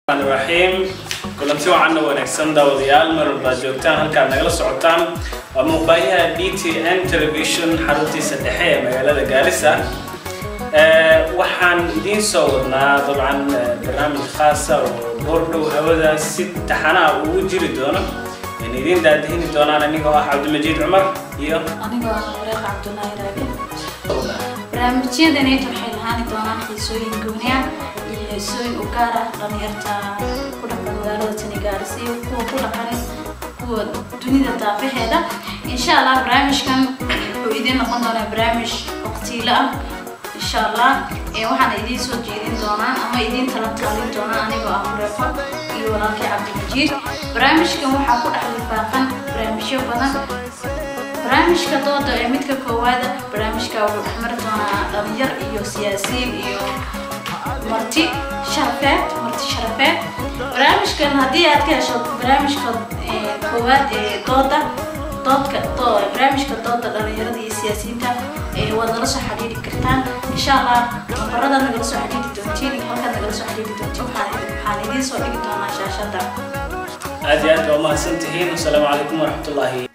raxiim kulanti wacanna wanaagsan daawadayaal mar walbaad joogtaan halkaad nagala socotaan waa muuqbaayaha d t n television xaruntiisa dhexe ee magaalada gaarisa waxaan idiin soo wadnaa dabcan barnaamij khaasa oo goordhow hawada si taxanaa ugu jiri doono in idiin daadihini doonaan anigoo ah cabdimajiid cumar iyo anigoo ah wareeq cabdulaahi raabi barnaamijyadanayt waxay lahaani doonaan xiisooyin gooniya iyo xiisooyin u gaar ah dhalinyarta ku dhaqan magaalada tanigaarisa iyo kuwa ku dhaqan kuwa dunida daafaheeda insha allah barnaamijkan wuxuu idiin noqon doonaa barnaamij waqtiilo ah insha allah waxaan idiin soo jeedin doonaa ama idiin tala taalin doonaa anigoo ah mureefo iyo walaalkay cabdimajiid barnaamijkan waxaa ku dhex lifaaqan barnaamijyo badan barnaamijka dooda ee midka koowaada barnaamijka wuxuu dhexmari doonaa dhalinyar iyo siyaasiyiin iyo marti sharafeed marti sharafeed barnaamijkan haddii aad ka hesho barnaamijka koowaad ee dooda doodka barnaamijka dooda dhalinyarada iyo siyaasiyiinta waad nala soo xiriiri kartaan insha allah nambarada nagala soo xiriiri doontiin iyo halkaad nagala soo xiriiri doontiin waxaan idiin soo dhigi doonaa shaashada aad iyo aad baa umahadsan tihiin wasalaamu calaykum waraxmatullaahi